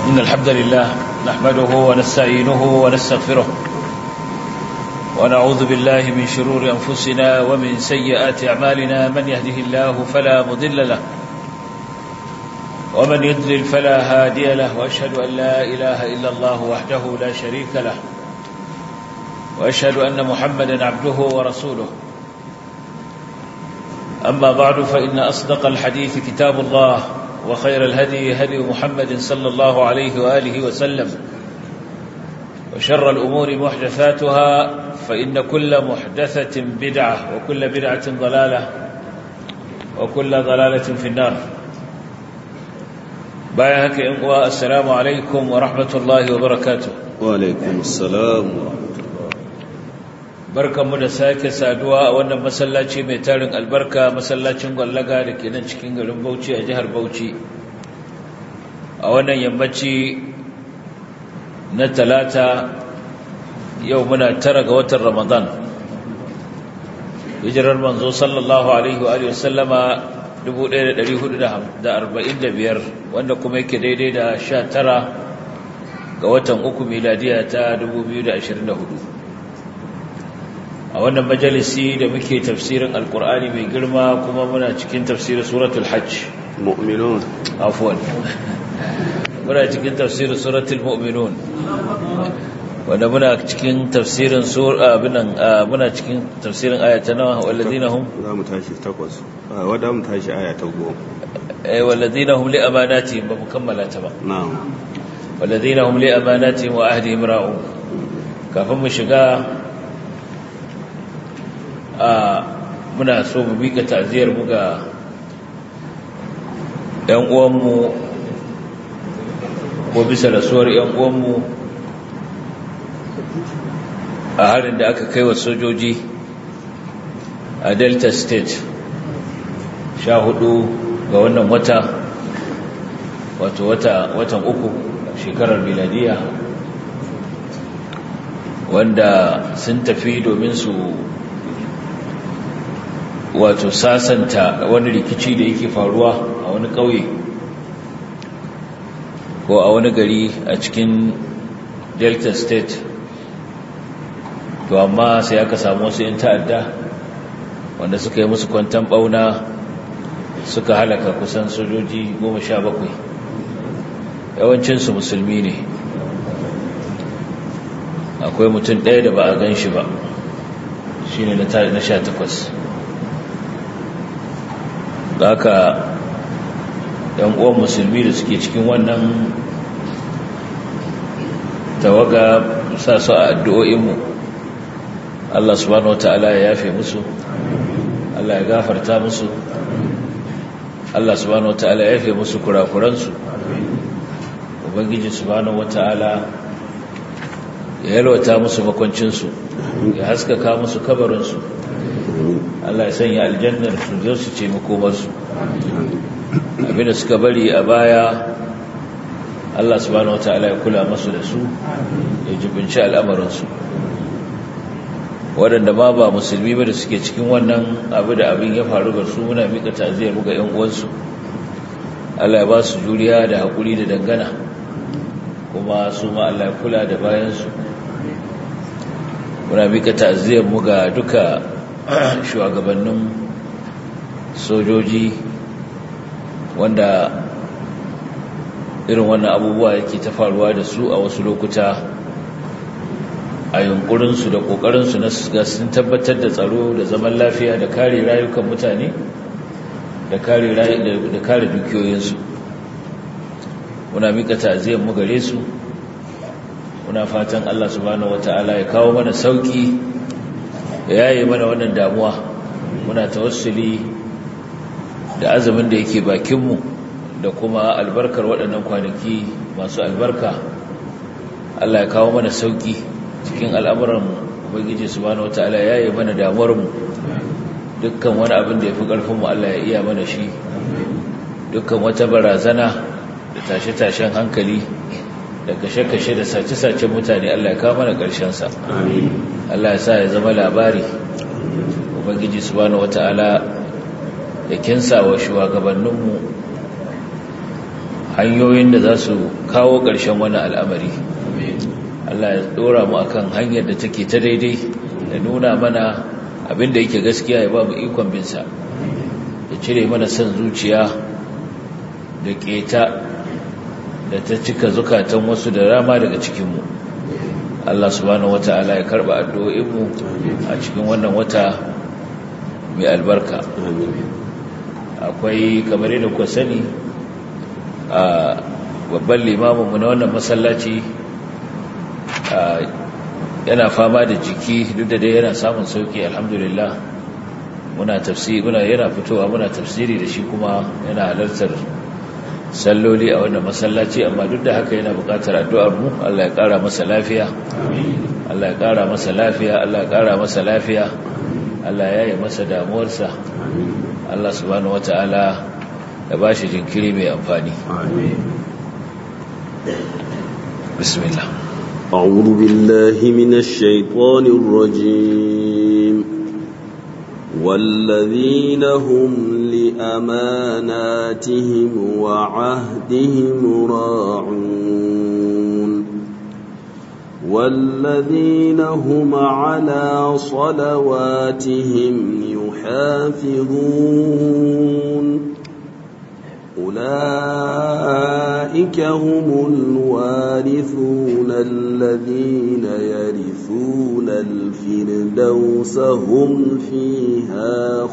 إن الحمد لله نحمده ونستعينه ونستغفره ونعوذ بالله من شرور أنفسنا ومن سيئات أعمالنا من يهده الله فلا مضل له ومن يضلل فلا هادي له وأشهد أن لا إله إلا الله وحده لا شريك له وأشهد أن محمدا عبده ورسوله أما بعد فإن أصدق الحديث كتاب الله وخير الهدي هدي محمد صلى الله عليه وآله وسلم وشر الأمور محدثاتها فإن كل محدثة بدعة وكل بدعة ضلالة وكل ضلالة في النار بايهك إنقوى السلام عليكم ورحمة الله وبركاته وعليكم السلام ورحمة barkanmu da sake saduwa a wannan masallaci mai tarin albarka masallacin gwallaga da ke nan cikin garin bauchi a jihar bauchi a wannan yammaci na talata yau muna tara ga watan ramadan hijirar manzo sallallahu alaihi wa alihi wasallama 1445 wanda kuma yake daidai da 19 ga watan uku miladiya ta 2024 a wannan majalisi da muke tafsirin alkur'ani mai girma kuma muna cikin tafsirin suratul hajj mu'minun afwan muna cikin tafsirin suratul mu'minun wanda muna cikin tafsirin sura abinan muna cikin tafsirin ayata nawa walladina hum za mu tashi takwas wadda mu tashi aya ta goma eh walladina hum li amanatihim ba mu kammala ta ba na'am walladina hum li amanatihim wa ahdihim ra'un kafin mu shiga a muna so mu mika ta'ziyar mu ga ƴan uwanmu ko bisa rasuwar ƴan uwanmu a harin da aka kai wa sojoji a Delta State sha hudu ga wannan wata wato wata watan uku shekarar miladiya wanda sun tafi domin su wato sasanta wani rikici da yake faruwa a wani ƙauye ko a wani gari a cikin delta state to amma sai aka samu wasu 'yan ta'adda wanda suka yi musu kwantan ɓauna suka halaka kusan sojoji goma sha bakwai yawancinsu musulmi ne akwai mutum ɗaya da ba a gan shi ba shi ne na sha takwas da haka yan uwan musulmi da suke cikin wannan tawaga sa su a addu'o'inmu Allah subhanahu wata'ala ya yafe musu Allah ya gafarta musu Allah subhanahu wata'ala ya yafe musu kurakuransu ubangiji subhanahu wata'ala ya yalwata musu makwancinsu ya haskaka musu kabarinsu Allah ya sanya aljannar su zo su ce makomarsu abinda suka bari a baya Allah subhanahu wataala ya kula masu da su ya jibinci al'amarinsu waɗanda ma ba musulmi ba da suke cikin wannan abu da abin ya faru ga su muna miƙa taziyar ga ‘yan uwansu Allah ya ba su juriya da haƙuri da dangana kuma su ma Allah ya kula da bayansu muna miƙa taziyar mu ga duka shugabannin sojoji wanda irin wannan abubuwa yake ta faruwa da su a wasu lokuta a yunkurinsu da ƙoƙarinsu na ga sun tabbatar da tsaro da zaman lafiya da kare rayukan mutane da kare dukiyoyinsu muna mika ta'aziyar mu gare su muna fatan Allah subhanahu wata'ala ya kawo mana sauki ya yi mana wannan damuwa muna tawassuli da azumin da yake bakinmu da kuma albarkar waɗannan kwanaki masu albarka Allah ya kawo mana sauki cikin al'amuran ubangiji subhanahu wataala ya yi mana damuwarmu dukkan wani abin da ya fi ƙarfinmu Allah ya iya mana shi dukkan wata barazana da tashe-tashen hankali da kashe-kashe da sace-sacen mutane Allah ya kawo mana ƙarshensa Allah ya sa ya zama labari ubangiji subhanahu wata'ala ya kinsa wa shugabanninmu hanyoyin da za su kawo ƙarshen wani al'amari Allah ya ɗora mu akan hanyar da take ta daidai da nuna mana abinda yake gaskiya ya ba mu ikon binsa ya cire mana son zuciya da keta da ta cika zukatan wasu da rama daga cikinmu Allah subhanahu wata'ala ya karba addu'o'inmu a cikin wannan wata mai albarka akwai kamar yadda kuka sani a babban limaminmu na wannan masallaci yana fama da jiki duk da dai yana samun sauki alhamdulillah muna tafsiri muna yana fitowa muna tafsiri da shi kuma yana halartar salloli a wannan masallaci amma duk da haka yana buƙatar addu'ar mu Allah ya ƙara masa lafiya Allah ya ƙara masa lafiya Allah ya ƙara masa lafiya Allah ya yi masa damuwarsa Allah subhanahu wata'ala ya ba shi jinkiri mai amfani bismillah أعوذ بالله من الشيطان الرجيم والذين هم لأماناتهم وعهدهم راعون والذين هم على صلواتهم يحافظون أولئك هم الوارثون الذين يرثون الفردوس هم فيها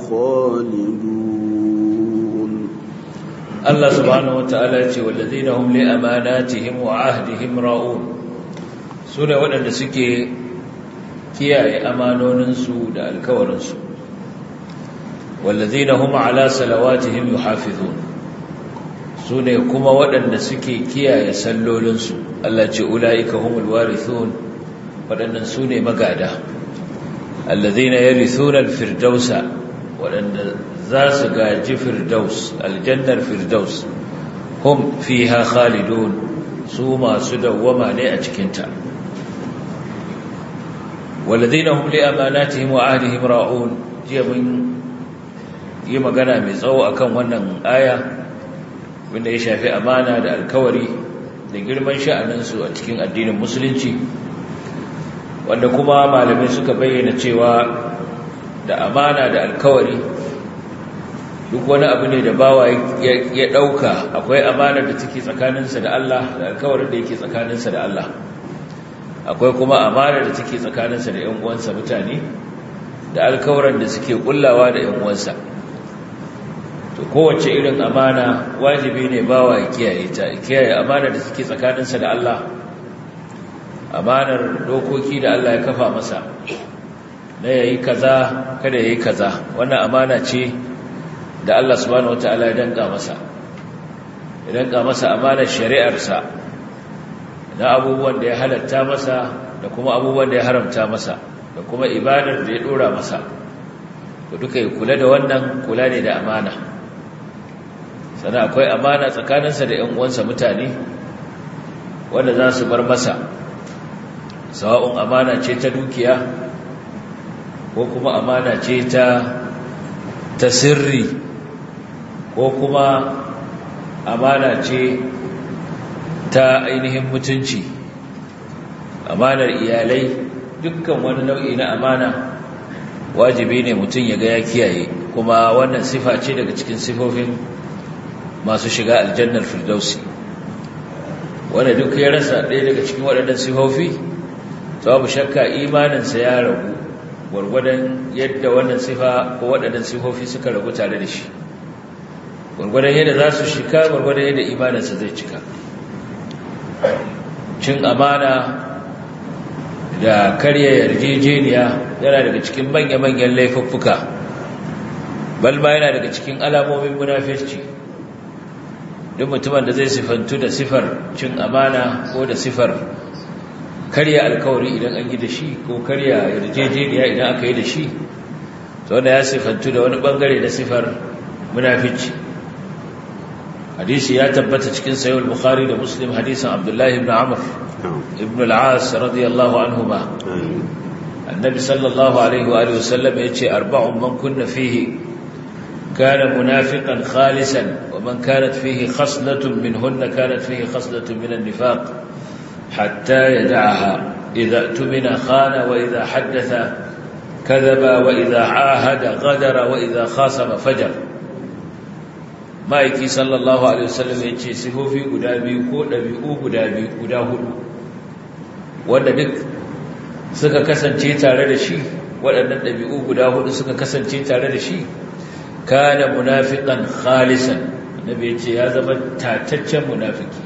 خالدون الله سبحانه وتعالى والذين هم لأماناتهم وعهدهم راؤون سنة waɗanda suke kiyaye amanoninsu da alkawarinsu والذين هم على صلواتهم يحافظون su ne kuma waɗanda suke kiyaye sallolinsu Allah ce ula'ika humul warithun waɗannan su ne magada allazina yarithuna alfirdausa waɗanda za su gaji firdaus aljannar firdaus hum fiha khalidun su masu dawwama ne a cikinta walladhina hum li amanatihim wa ahdihim ra'un jiya mun yi magana mai tsawo akan wannan aya wanda ya shafi amana da alkawari da girman sha'aninsu a cikin addinin musulunci wanda kuma malamai suka bayyana cewa da amana da alkawari duk wani abu ne da bawa ya ɗauka akwai amana da take tsakaninsa da Allah da alkawarin da yake tsakaninsa da Allah akwai kuma amana da take tsakaninsa da ‘yan uwansa mutane da alkawaran da suke kullawa da ‘yan uwansa to kowace irin amana wajibi ne bawa ya kiyaye ta kiyaye amana da suke tsakaninsa da Allah amanar dokoki da Allah ya kafa masa na yayi kaza kada yayi kaza wannan amana ce da Allah subhanahu wataala ya danka masa ya danka masa amanar shari'arsa na abubuwan da ya halatta masa da kuma abubuwan da ya haramta masa da kuma ibadar da ya dora masa to duka ya kula da wannan kula ne da amana sannan akwai amana tsakaninsa da 'yan uwansa mutane wanda za su bar masa sawa'un amana ce ta dukiya ko kuma amana ce ta ta sirri ko kuma amana ce ta ainihin mutunci amanar iyalai dukkan wani nau'i na amana wajibi ne mutum ya ga ya kiyaye kuma wannan sifa ce daga cikin sifofin masu shiga aljannar firdausi wanda duk ya rasa ɗaya daga cikin waɗannan sifofi to babu shakka imaninsa ya ragu gwargwadon yadda wannan sifa ko waɗannan sifofi suka ragu tare da shi gwargwadon yadda za su shika gwargwadon yadda imaninsa zai cika cin amana da karya yarjejeniya yana daga cikin manya-manyan laifuffuka balma yana daga cikin alamomin munafirci duk mutumin da zai sifantu da sifar cin amana ko da sifar karya alkawari idan an yi da shi ko karya yarjejeniya idan aka yi da shi to wanda ya sifantu da wani bangare na sifar munafici hadisi ya tabbata cikin sayo bukhari da muslim hadisin abdullahi ibn amr ibn al-as radiyallahu anhuma annabi sallallahu alaihi wa alihi wasallam yace arba'un man kunna fihi كان منافقا خالصا ومن كانت فيه خصلة منهن كانت فيه خصلة من النفاق حتى يدعها إذا اؤتمن خان وإذا حدث كذب وإذا عاهد غدر وإذا خاصم فجر ma'aiki sallallahu alaihi wasallam ya ce sifofi guda biyu ko ɗabi'u guda biyu guda hudu wanda duk suka kasance tare da shi waɗannan ɗabi'u guda hudu suka kasance tare da shi kana munafiqan khalisan annabi ya ce ya zama tataccen munafiki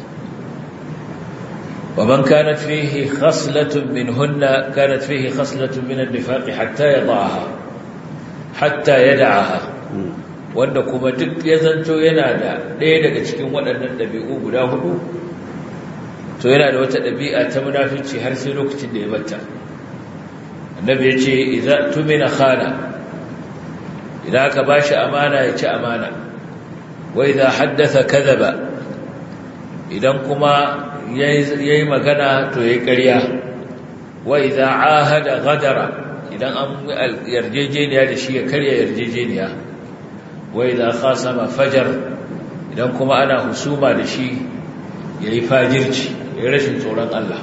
wa man kanat fihi khaslatun minhunna kanat fihi khaslatun min an-nifaq hatta yadaha hatta yad'aha wanda kuma duk ya zanto yana da ɗaya daga cikin waɗannan ɗabi'u guda hudu to yana da wata ɗabi'a ta munafici har sai lokacin da ya batta annabi ya ce idza tumina khana idan aka bashi amana ya ci amana wa idza haddatha kadhaba idan kuma yayi magana to yayi ƙarya wa idza ahada ghadara idan an yarjejeniya da shi ya karya yarjejeniya wai za khasama fajar idan kuma ana husuma da shi ya yi fajirci ya yi rashin tsoron Allah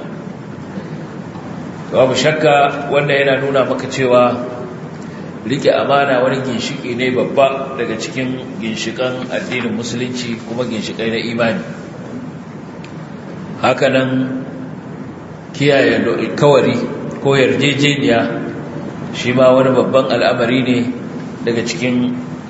babu shakka wannan yana nuna maka cewa rike amana wani ginshiki ne babba daga cikin ginshikan addinin musulunci kuma ginshikai na imani hakanan kiyaye kawari ko yarjejeniya shi ma wani babban al'amari ne daga cikin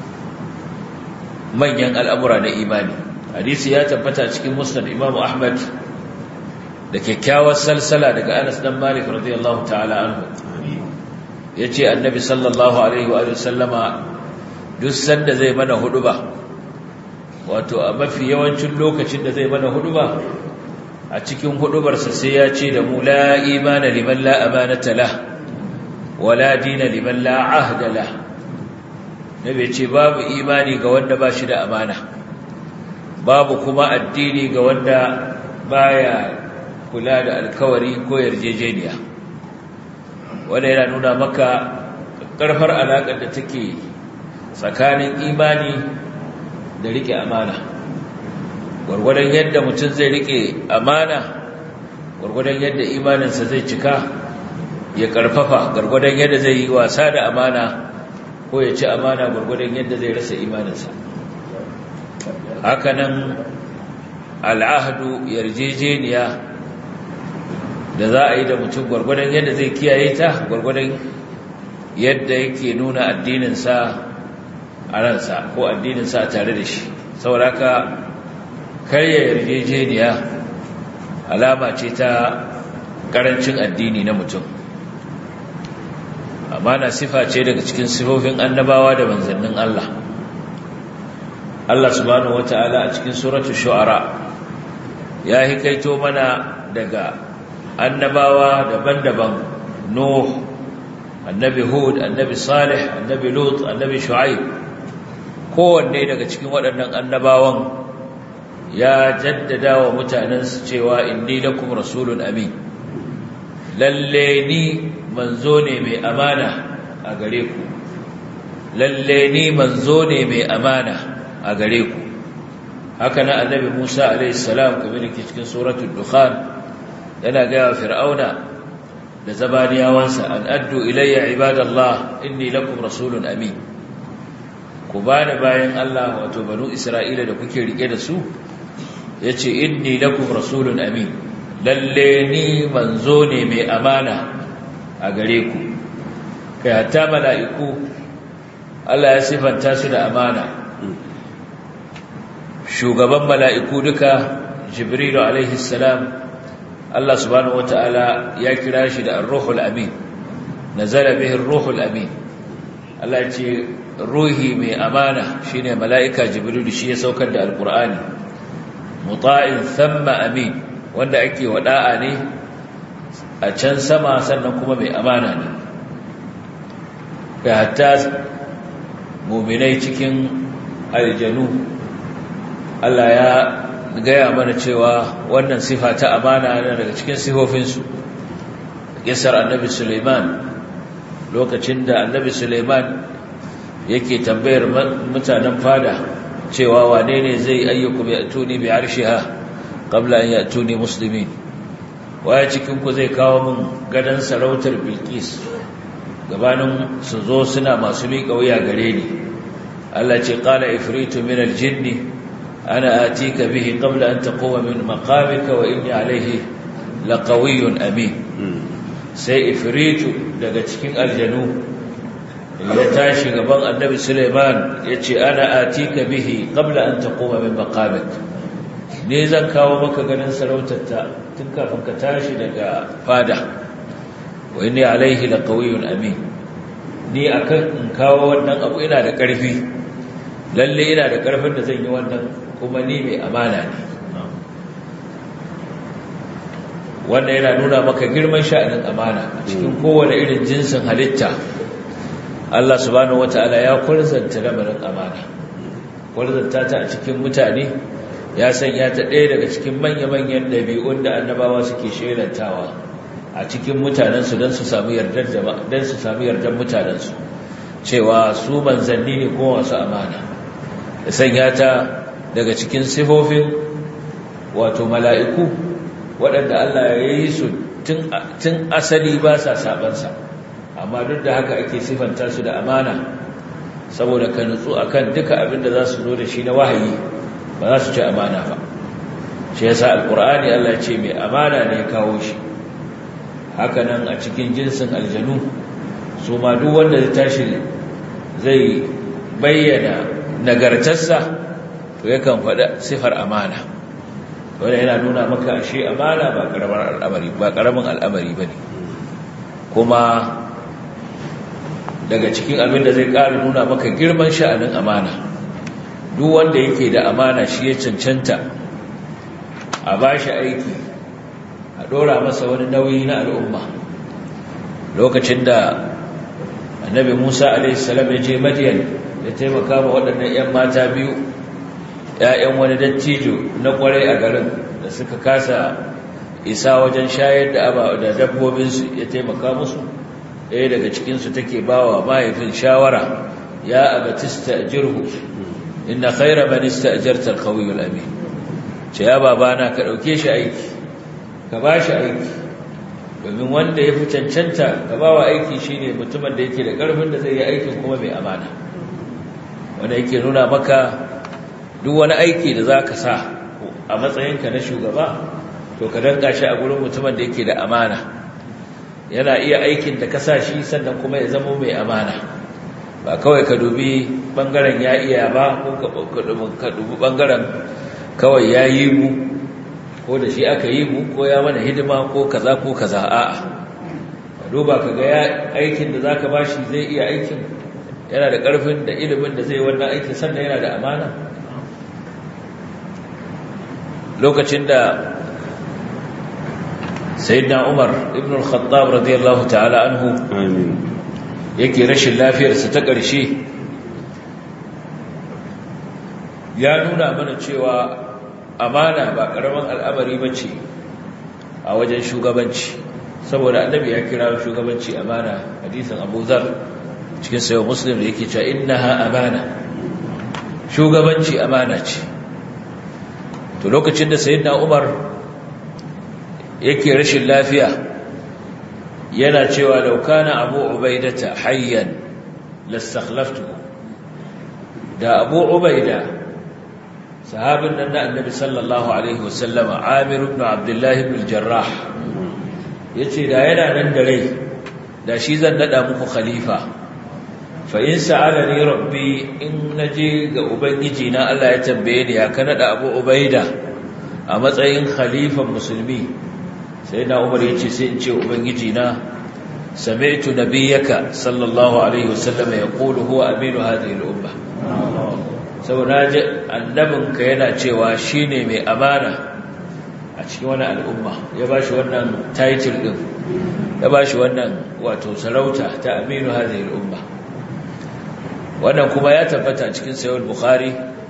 manyan al'amura na imani hadisi ya tabbata cikin musnad imamu ahmad da kyakkyawar salsala daga anas dan malik radiyallahu ta'ala anhu ya ce annabi sallallahu alaihi wa sallama duk sanda zai mana huduba wato a mafi yawancin lokacin da zai mana huduba a cikin hudubarsa sai ya ce da mu la imana liman la amanata lah wala dina liman la ahda lah nabi ce babu imani ga wanda ba shi da amana babu kuma addini ga wanda baya kula da alkawari ko yarjejeniya wanda yana nuna maka karfar alaƙar da take tsakanin imani da rike amana gwargwadon yadda mutum zai rike amana gwargwadon yadda imaninsa zai cika ya karfafa gwargwadon yadda zai yi wasa da amana ko ya ci amana gwargwadon yadda zai rasa imaninsa hakanan al'ahdu yarjejeniya da za a yi da mutum gwargwadon yadda zai kiyaye ta gwargwadon yadda yake nuna addininsa a ransa ko addininsa tare da shi sauraka karya yarjejeniya alama ce ta karancin addini na mutum amana sifa ce daga cikin sifofin annabawa da manzannin Allah Allah subhanahu wata'ala a cikin suratu shu'ara ya hikaito mana daga annabawa daban-daban Nuh annabi Hud annabi Salih annabi Lut annabi Shu'aib kowanne daga cikin waɗannan annabawan ya jaddada wa mutanensu cewa inni lakum rasulun amin lalle ni manzo ne mai amana a gare ku lalle ni manzo ne mai amana a gare ku haka na annabi Musa alayhi salam kamar yake cikin suratul dukhan yana ga fir'auna da zabaniyawansa an addu ilayya ibadallah inni lakum rasulun amin ku bani bayan Allah wato banu Isra'ila da kuke rike da su yace inni lakum rasulun amin lalle ni manzo ne mai amana a gare ku kai hatta mala'iku Allah ya sifanta su da amana shugaban mala'iku duka jibrilu alaihi salam Allah subhanahu wata'ala ya kira shi da ar-ruhul amin nazala bihi ar-ruhul amin Allah ya ce ruhi mai amana shine mala'ika jibrilu shi ya saukar da alqur'ani muta'in thumma amin wanda ake wada'a ne a can sama sannan kuma mai amana ne ga hatta muminai cikin aljanu Allah ya gaya mana cewa wannan sifa ta amana ne daga cikin sifofinsu kisar annabi Suleiman lokacin da annabi Suleiman yake tambayar mutanen fada cewa wane ne zai ayyukum ya'tuni bi arshiha qabla an ya'tuni muslimin waya cikin ku zai kawo min gadan sarautar bilqis gabanin su zo suna masu miƙa wuya gare ni Allah ce qala ifritu min aljinni ana atika bihi qabla an taquma min maqamika wa inni alayhi laqawiyyun amin sai ifritu daga cikin aljanu ya tashi gaban annabi Suleiman ya ce ana atika bihi qabla an taquma min maqamik ne zan kawo maka ganin sarautarta tun kafin ka tashi daga fada wa inni alaihi laqawiyyun amin ni akan in kawo wannan abu ina da ƙarfi lalle ina da ƙarfin da zan yi wannan kuma ni mai amana ne wannan yana nuna maka girman sha'anin amana cikin kowane irin jinsin halitta Allah subhanahu wata'ala ya kwarzanta lamarin amana kwarzanta ta a cikin mutane ya sanya ta ɗaya daga cikin manya-manyan ɗabi'un da annabawa suke shelantawa a cikin mutanensu don su samu yardar don su samu yardar mutanensu cewa su manzanni ne kuma masu amana da sanya ta daga cikin sifofin wato mala'iku waɗanda Allah ya yi su tun asali ba sa sabansa amma duk da haka ake sifanta su da amana saboda ka nutsu akan duka abin da za su zo da shi na wahayi ba za su ci amana ba shi yasa alkur'ani Allah ya ce mai amana ne kawo shi haka nan a cikin jinsin aljanu su ma duk wanda zai tashi zai bayyana nagartarsa to yakan faɗa sifar amana wanda yana nuna maka ashe amana ba karamar al'amari ba karamin al'amari bane kuma daga cikin abin da zai ƙara nuna maka girman sha'anin amana duk wanda yake da amana shi ya cancanta a ba shi aiki a ɗora masa wani nauyi na al'umma lokacin da annabi musa a.s. ya je madiyan ya taimaka ma waɗannan 'yan mata biyu ‘ya'yan wani dattijo na ƙwarai a garin da suka kasa isa wajen shayar da aba da dabbobinsu ya taimaka musu ɗaya daga cikinsu take ba wa mahaifin shawara ya abatista jirhu inna khaira manista ajartar kawiyul amin ce ya babana ka ɗauke shi aiki ka ba shi aiki domin wanda ya fi cancanta ka ba wa aiki shi ne mutumin da yake da ƙarfin da zai yi aikin kuma mai amana wanda yake nuna maka duk wani aiki da za ka sa a matsayinka na shugaba to ka danka shi a gurin mutumin da yake da amana yana iya aikin da ka sa shi sannan kuma ya zama mai amana ba kawai ka dubi bangaren ya iya ba ko ka dubi bangaren kawai ya yi mu ko da shi aka yi mu ko ya mana hidima ko kaza ko kaza a'a ka duba ka ga aikin da zaka bashi zai iya aikin yana da karfin da ilimin da zai wannan aikin sannan yana da amana lokacin da sayyidina Umar ibn al-Khattab radiyallahu ta'ala anhu amin yake rashin lafiyarsa ta ƙarshe ya nuna mana cewa amana ba ƙaramin al'amari ba ce a wajen shugabanci saboda annabi ya kira shugabanci amana hadisin abu zar cikin sayo muslim da yake cewa innaha amana shugabanci amana ce to lokacin da sayyidina umar yake rashin lafiya yana cewa laukana abu ubaidata hayyan lastakhlaftu da abu ubaida sahabin nan na annabi sallallahu alaihi wasallama amir ibn abdullahi ibn jarrah yace da yana nan da rai da shi zan nada muku khalifa fa in sa'alani rabbi in naje ga ubangiji na Allah ya tambaye ni ya ka nada abu ubaida a matsayin khalifan musulmi sai na umar ya ce sai in ce ubangiji na sami'tu nabiyyaka sallallahu alaihi wasallam ya qulu huwa aminu hadhihi al-umma saboda ji annabinka yana cewa shine mai amana a cikin wani al'umma ya bashi wannan title din ya bashi wannan wato sarauta ta aminu hadhihi al-umma wannan kuma ya tabbata cikin sahih al-bukhari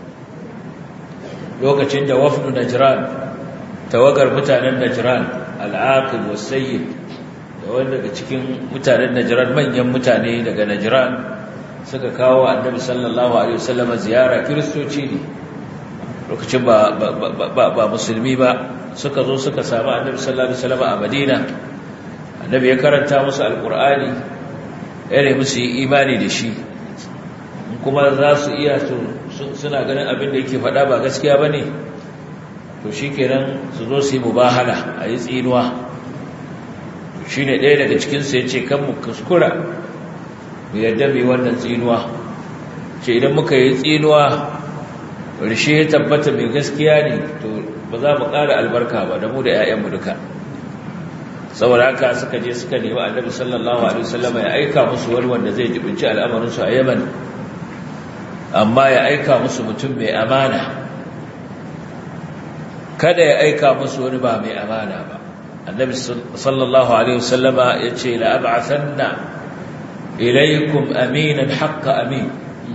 lokacin da wafdu najran tawagar mutanen najran al'aqil wasayyid da wanda daga cikin mutanen najran manyan mutane daga najran suka kawo annabi sallallahu alaihi wasallam ziyara kiristoci ne lokacin ba ba musulmi ba suka zo suka samu annabi sallallahu alaihi wasallam a Madina annabi ya karanta musu alqur'ani ya musu yi imani da shi kuma za su iya suna ganin abin da yake faɗa ba gaskiya bane to shikenan su zo su yi mubahala a yi tsinuwa shine ɗaya daga cikin su yace kan mu kuskura mu yadda mai wannan tsinuwa ce idan muka yi tsinuwa rishe ya tabbata mai gaskiya ne to ba za mu ƙara albarka ba da mu da 'ya'yanmu duka saboda haka suka je suka nemi annabi sallallahu alaihi wasallam ya aika musu wani wanda zai jibinci al'amarinsu a yaman amma ya aika musu mutum mai amana kada ya aika musu wani ba mai amana ba annabi sallallahu alaihi wasallama ya ce la ab'athanna ilaikum aminan haqqa amin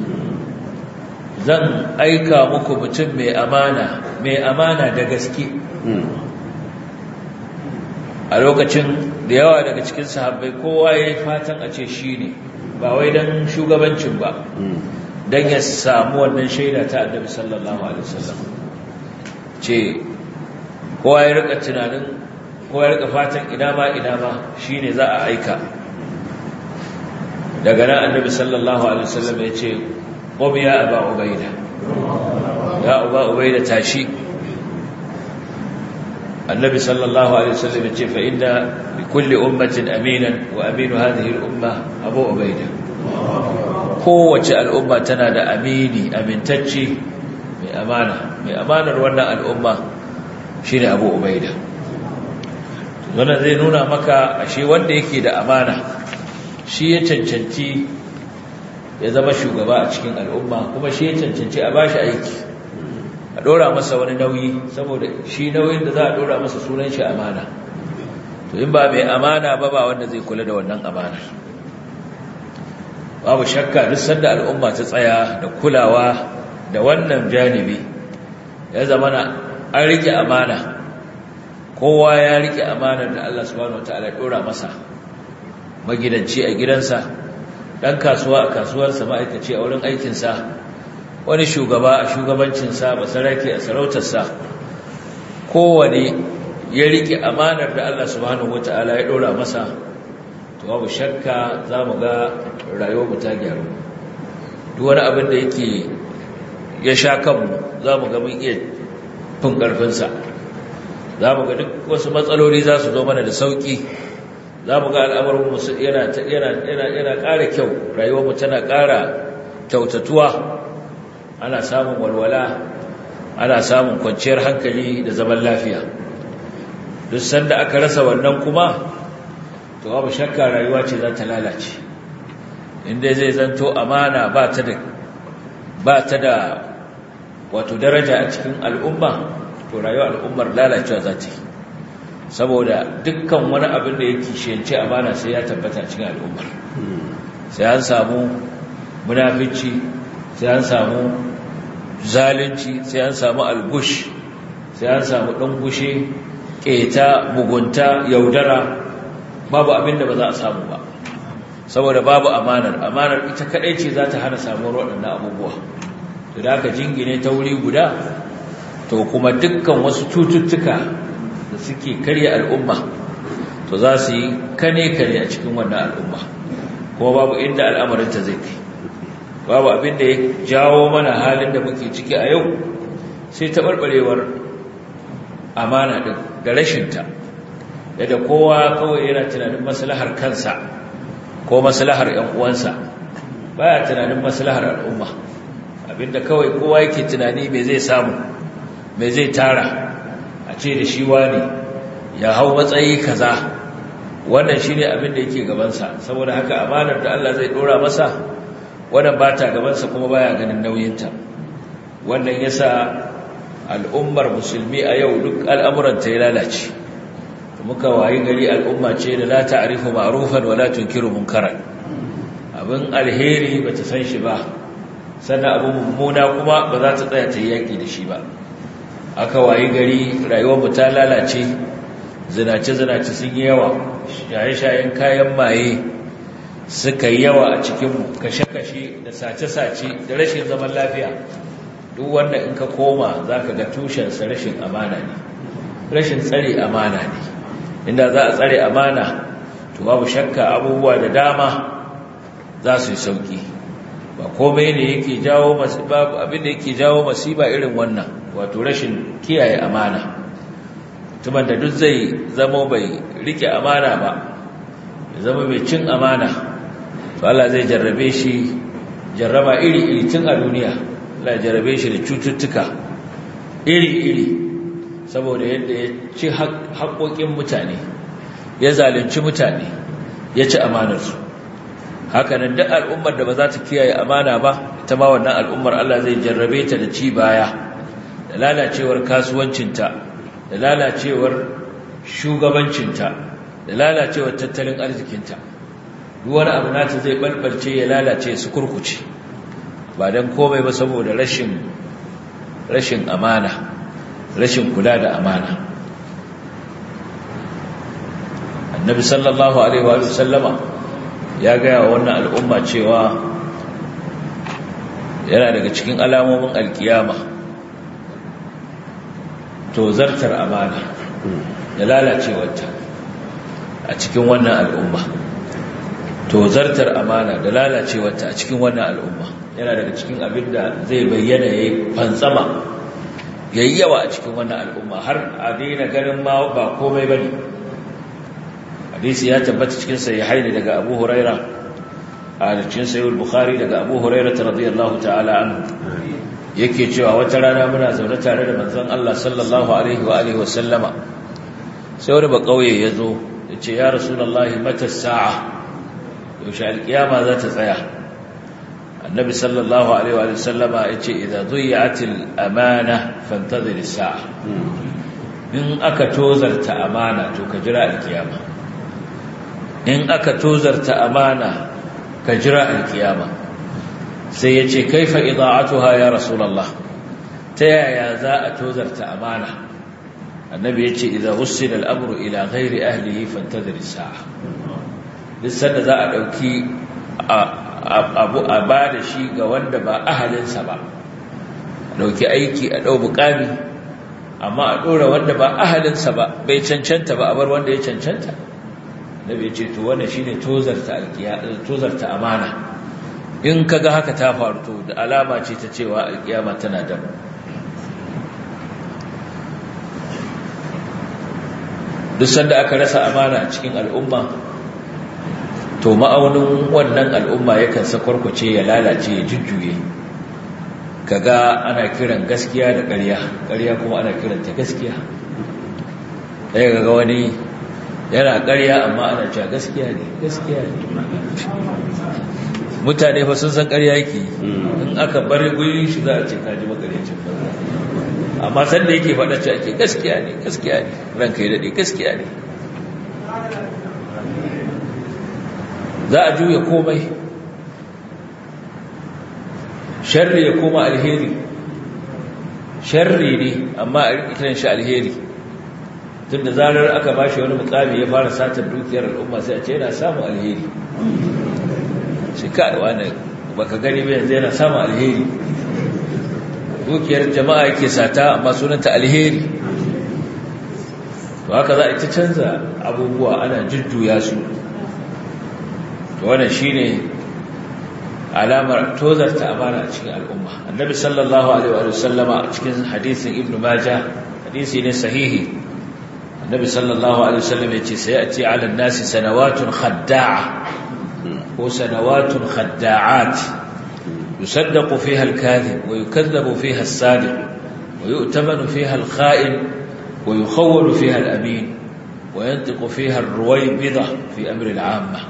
zan aika muku mutum mai amana mai amana da gaske a lokacin da yawa daga cikin sahabbai kowa ya yi fatan a ce shi ne ba wai don shugabancin ba don ya samu wannan shaida ta annabi sallallahu alaihi wasallam ce kowa ya rika tunanin kowa ya rika fatan ina ma ina ma shi ne za a aika daga nan annabi sallallahu alaihi wasallam ya ce qum ya aba ubaida ya aba ubaida tashi annabi sallallahu alaihi wasallam ya ce fa inna li kulli ummatin aminan wa aminu hadhihi al-umma abu ubaida kowace al'umma tana da amini amintacce mai amana mai amanar wannan al'umma shine abu ubaida wannan zai nuna maka ashe wanda yake da amana shi ya cancanci ya zama shugaba a cikin al'umma kuma shi ya cancanci a bashi aiki a ɗora masa wani nauyi saboda shi nauyin da za a ɗora masa sunan shi amana to in ba mai amana ba ba wanda zai kula da wannan amanar babu shakka duk sanda al'umma ta tsaya da kulawa da wannan janibi ya zama na an rike amana kowa ya rike amanar da Allah subhanahu wataala ya ɗora masa magidanci a gidansa ɗan kasuwa a kasuwarsa ma'aikaci a wurin aikinsa wani shugaba a shugabancinsa basarake a sarautarsa kowane ya riƙe amanar da Allah subhanahu wata'ala ya ɗora masa to babu shakka za mu ga rayuwar ta gyaru duk wani abin da yake ya sha kanmu za mu ga mun iya fin ƙarfinsa za mu ga duk wasu matsaloli za su zo mana da sauƙi za mu ga al'amarinmu yana ƙara kyau rayuwarmu tana ƙara kyautatuwa ana samun walwala ana samun kwanciyar hankali da zaman lafiya duk sanda aka rasa wannan kuma to babu shakka rayuwa ce za ta lalace inda zai zanto amana ba ta da ba ta da wato daraja a cikin al'umma to rayuwar al'ummar lalacewa za ta yi saboda dukkan wani abin da yake shiyance amana sai ya tabbata cikin al'ummar sai an samu munafici sai an samu zalunci sai an samu algush sai an samu ɗangushe ƙeta mugunta yaudara babu abin da ba za a samu ba saboda babu amanar amanar ita kaɗai ce za ta hana samuwar waɗannan abubuwa to da aka jingine ta wuri guda to kuma dukkan wasu cututtuka da suke karya al'umma to za su yi kane-kane a cikin wannan al'umma kuma babu inda al'amarinta zai kai babu abin da ya jawo mana halin da muke ciki a yau sai taɓarɓarewar amana ɗin da rashinta yadda kowa kawai yana tunanin maslahar kansa ko maslahar ‘yan uwansa baya tunanin maslahar al'umma abinda kawai kowa yake tunani mai zai samu mai zai tara a ce da shi wani ya hau matsayi kaza wannan shi ne abin da yake gabansa saboda haka amanar da Allah zai ɗora masa wannan ba ta gabansa kuma baya ganin nauyinta wannan yasa al'ummar musulmi a yau duk al'amuranta ya lalace muka wayi gari al'umma ce da la ta'rifu ma'rufan wa la tunkiru munkaran abin alheri bata san shi ba sannan abin mummuna kuma ba za ta tsaya ta yaki da shi ba aka wayi gari rayuwar mu ta lalace zinace zinace sun yi yawa shaye-shayen kayan maye suka yi yawa a cikin kashe-kashe da sace-sace da rashin zaman lafiya duk wanda in ka koma za ka ga tushensa rashin amana ne rashin tsare amana ne inda za a tsare amana to babu shakka abubuwa da dama za su yi sauki ba komai ne yake jawo babu abin da yake jawo masiba irin wannan wato rashin kiyaye amana tuman da duk zai zama bai rike amana ba ya zama mai cin amana to Allah zai jarrabe shi jarraba iri-iri tun a duniya Allah jarrabe shi da cututtuka iri-iri saboda yadda ya ci haƙoƙin mutane ya zalunci mutane ya ci amanarsu hakanan duk al'ummar da ba za ta kiyaye amana ba ita ma wannan al'ummar Allah zai jarrabe ta da ci baya da lalacewar kasuwancinta da lalacewar shugabancinta da lalacewar tattalin arzikinta duk wani abu nata zai balbalce ya lalace su kurkuce ba don komai ba saboda rashin rashin amana rashin kula da amana annabi sallallahu alaihi wa sallama ya gaya wa wannan al'umma cewa yana daga cikin alamomin alkiyama to zartar amana da lalacewarta a cikin wannan al'umma to zartar amana da lalacewarta a cikin wannan al'umma yana daga cikin abin da zai bayyana ya yi fantsama ya yi yawa a cikin wannan al'umma har a daina ganin ma ba komai ba ne hadisi ya tabbata cikin sahihai ne daga Abu Huraira a cikin sahih bukhari daga Abu Huraira radiyallahu ta'ala anhu yake cewa wata rana muna zaune tare da manzon Allah sallallahu alaihi wa alihi wa sallama sai wani ba kauye yazo yace ya rasulullahi mata sa'a yaushe alkiyama za ta tsaya annabi sallallahu alaihi wa sallama yace idza dhiyatil amana fantazir as-sa'a in aka tozarta amana to ka jira alkiyama in aka tozarta amana ka jira alkiyama sai ya ce kaifa ida'atuha ya rasulullah ta yaya za a tozarta amana annabi ya ce idan wussila al'amru ila ghairi ahlihi fantazir sa'a duk sanda za a ɗauki abu a ba da shi ga wanda ba ahalinsa ba a ɗauki aiki a ɗau bukami amma a ɗora wanda ba ahalinsa ba bai cancanta ba a bar wanda ya cancanta nabi ya ce to wannan shine tozarta tozarta amana in kaga haka ta faru to da alama ce ta cewa alkiyama tana da duk sanda aka rasa amana a cikin al'umma to ma'aunin wannan al'umma yakan sakwarkwace ya lalace ya jujjuye kaga ana kiran gaskiya da ƙarya ƙarya kuma ana kiranta gaskiya ɗaya kaga wani yana ƙarya amma ana cewa gaskiya ne gaskiya ne mutane fa sun san ƙarya yake in aka bar gurin shi za a ce kaji makaryacin amma san da yake faɗa ce ake gaskiya ne gaskiya ne ranka yi daɗe gaskiya ne za a juya komai sharri ya koma alheri sharri ne amma a rikitan shi alheri tun da zarar aka ba shi wani mukami ya fara satar dukiyar al'umma sai a ce yana samun alheri shi ka'awa ne baka gani bai yanzu yana samun alheri dukiyar jama'a yake sata amma sunanta alheri to haka za a ta canza abubuwa ana jujjuya su to wannan shine alamar tozarta amana a cikin al'umma annabi sallallahu alaihi wa sallama a cikin hadisin ibnu majah hadisi ne sahihi النبي صلى الله عليه وسلم يتي سيأتي على الناس سنوات خداعة وسنوات خداعات يصدق فيها الكاذب ويكذب فيها الصادق ويؤتمن فيها الخائن ويخول فيها الأمين وينطق فيها الرويبضة في أمر العامة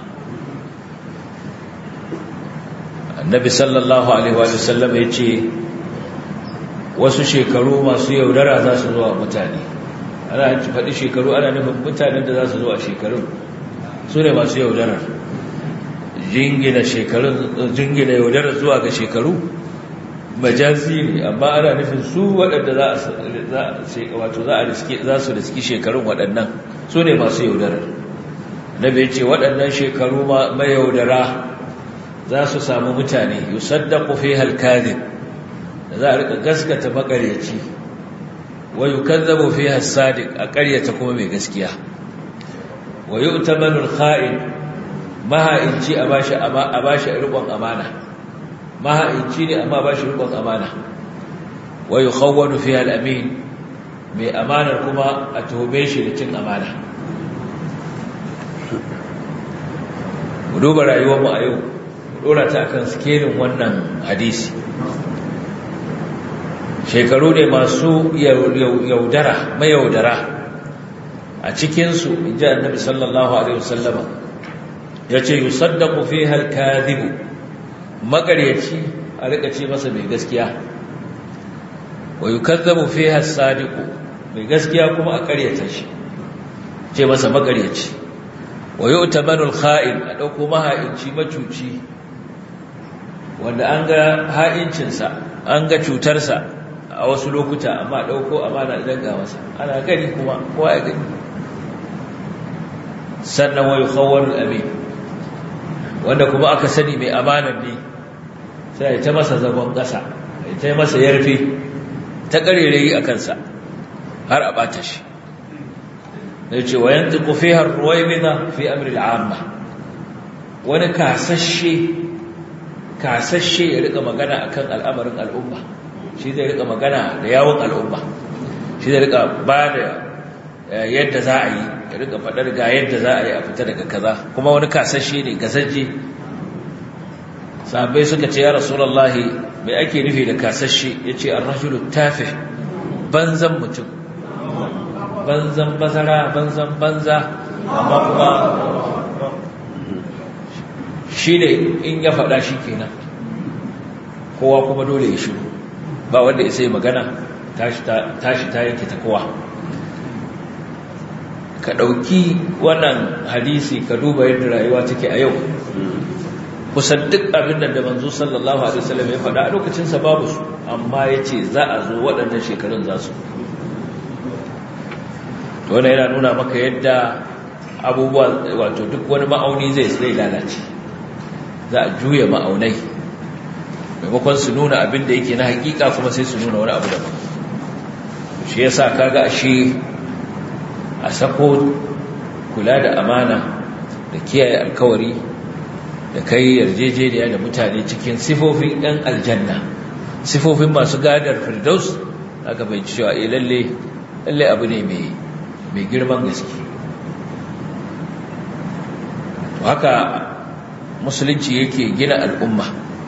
النبي صلى الله عليه وسلم يتي wasu shekaru masu yaudara za su zuwa mutane ana faɗi shekaru ana nufin mutanen da za su zo a shekarun su ne masu yaudarar jingina shekarun jingina yaudarar zuwa ga shekaru majazi ne amma ana nufin su waɗanda za a wato za a riske za su riski shekarun waɗannan su ne masu yaudarar nabi ce waɗannan shekaru mayaudara za su samu mutane yusaddaqu fiha al-kadhib da za a rika gaskata makaryaci wa yukazzabu fiha as-sadiq a ƙaryata kuma mai gaskiya wa yu'tamanu al-kha'in maha'inci a bashi a bashi riƙon amana maha'inci ne amma bashi riƙon amana wa yukhawwanu fiha al-amin mai amanar kuma a tuhume shi da cin amana mu duba rayuwarmu a yau dora ta akan skelin wannan hadisi shekaru ne masu yaudara mayaudara a cikinsu in ji annabi sallallahu alaihi wasallama ya ce yi saddaku fi halkazibu magaryaci a rika ce masa mai gaskiya wa yi kazzabu fi hassadiku mai gaskiya kuma a karyata shi ce masa magaryaci wa yi utamanul kha'in a ɗauko maha'inci macuci wanda an ga ha'incinsa an ga cutarsa a wasu lokuta amma ɗauko amana idan ga masa ana gani kuma kowa ya gani sannan wa yi khawarul amin wanda kuma aka sani mai amanar ne sai ta masa zagon ƙasa ta masa yarfe ta ƙarerayi a kansa har a ɓata shi da ce wa yanzu kufihar ruwaimina fi amri al'amma wani kasashe kasashe ya rika magana akan al'amarin al'umma shi zai rika magana da yawon al'umma shi zai rika ba da yadda za a yi ya rika faɗar ga yadda za a yi a fita daga kaza kuma wani kasashe ne gasashe sahabbai suka ce ya rasulallahi mai ake nufi da kasashe ya ce an rajulu tafi banzan mutum banzan bazara banzan banza amma kuma shi ne in ya faɗa shi kenan kowa kuma dole ya shiru ba wanda ya sai magana tashi ta yanke ta kowa ka ɗauki wannan hadisi ka duba yadda rayuwa take a yau kusan duk abin da da manzo sallallahu alaihi wasallam ya faɗa a lokacinsa babu su amma ya ce za a zo waɗannan shekarun za su wannan yana nuna maka yadda abubuwa wato duk wani ma'auni zai zai lalace za a juya ma'aunai maimakon su nuna abin da yake na hakika kuma sai su nuna wani abu daban shi yasa kaga ashe a sako kula da amana da kiyaye alkawari da kai yarjejeniya da mutane cikin sifofin ɗan aljanna sifofin masu gadar firdaus aka bai cewa eh lalle lalle abu ne mai mai girman gaske haka musulunci yake gina al'umma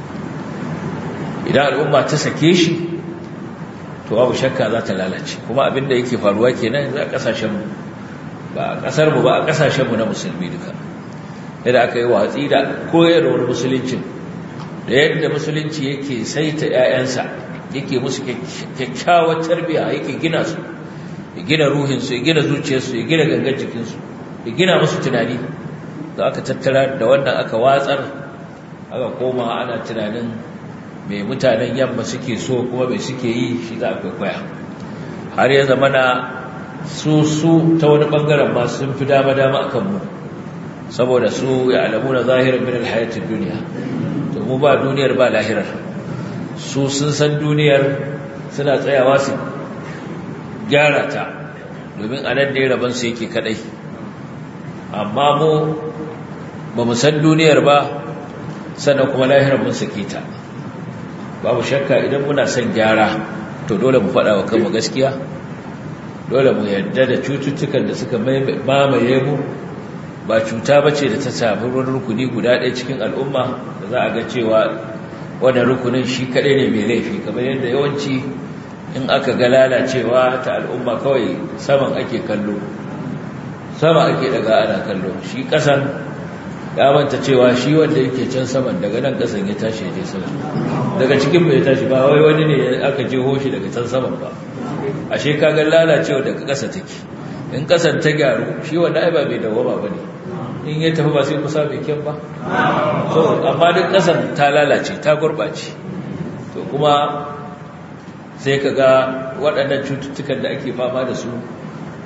idan al'umma ta sake shi to babu shakka za ta lalace kuma abinda yake faruwa kenan a kasashenmu ba a kasarmu ba a kasashenmu na musulmi duka yadda aka yi watsi da koyarwar musuluncin da yadda musulunci yake saita 'ya'yansa yake musu kyakkyawar tarbiya yake gina su ya gina ruhinsu ya gina zuciyarsu ya gina gangan jikinsu ya gina musu tunani da aka tattara da wannan aka watsar aka koma ana tunanin mai mutanen yamma suke so kuma mai suke yi shi za a kwaikwaya har ya zama na su su ta wani bangaren ma sun fi dama-dama a kanmu saboda su ya alamu na zahirar min alhayatun duniya to mu ba duniyar ba lahirar su sun san duniyar suna tsayawa su gyara ta domin a nan ne rabansu yake kadai amma mu ba mu san duniyar ba sannan kuma lahirar mun sake ta babu shakka idan muna son gyara to dole mu faɗa wa kanmu gaskiya dole mu yarda da cututtukan da suka mamaye mu ba cuta ba ce da ta sami wani rukuni guda ɗaya cikin al'umma da za a ga cewa wannan rukunin shi kaɗai ne mai laifi kamar yadda yawanci in aka ga lalacewa ta al'umma kawai saman ake kallo sama ake daga ana kallo shi ƙasan ya manta cewa shi wanda yake can saman daga nan ƙasan ya tashi je sama daga cikin bai tashi ba wai wani ne aka je hoshi daga can saman ba ashe kaga lalacewa daga ƙasa take in ƙasan ta gyaru shi wanda ai ba mai dawama bane in ya tafi ba sai kusa mai kyan ba so amma duk ƙasan ta lalace ta gurɓace to kuma sai ka ga waɗannan cututtukan da ake fama da su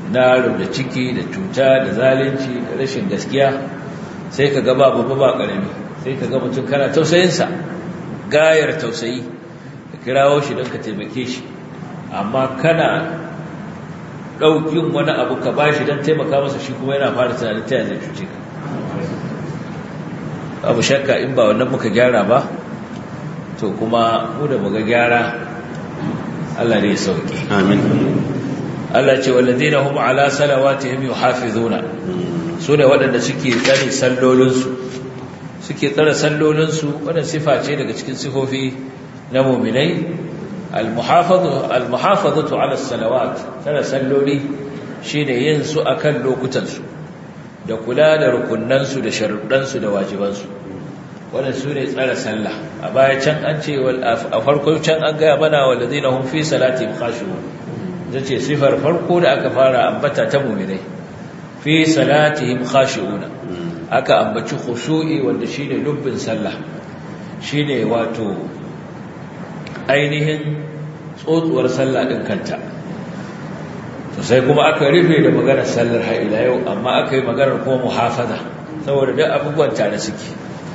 na da ciki da cuta da zalunci da rashin gaskiya sai ka gaba babba ba ƙarami sai ka ga mutum kana tausayinsa gayar tausayi ka kirawo shi don ka taimake shi amma kana ɗaukin wani abu ka ba shi don taimaka masa shi kuma yana fara tunanin ta zai cuce ka abu shakka in ba wannan muka gyara ba to kuma mu da muga gyara Allah ne ya sauke amin Allah ce walladina hum ala salawatihim yuhafizuna su ne waɗanda suke tsare sallolinsu suke tsare sallolinsu wannan sifa ce daga cikin sifofi na mu'minai al-muhafazatu al-muhafazatu ala salawat tsare salloli shine yin su akan lokutansu da kula da rukunansu da sharuɗansu da wajibansu wannan su ne tsare sallah a baya can an ce a farko can an gaya mana walladina hum fi salatihim khashu'un zace sifar farko da aka fara ambata ta mu'minai fi salatihim khashi'una aka ambaci khushu'i wanda shine lubbin sallah shine wato ainihin tsotsuwar sallah din kanta to sai kuma aka rufe da maganar sallar har ila yau amma aka yi maganar kuma muhafaza saboda duk abubuwan tare suke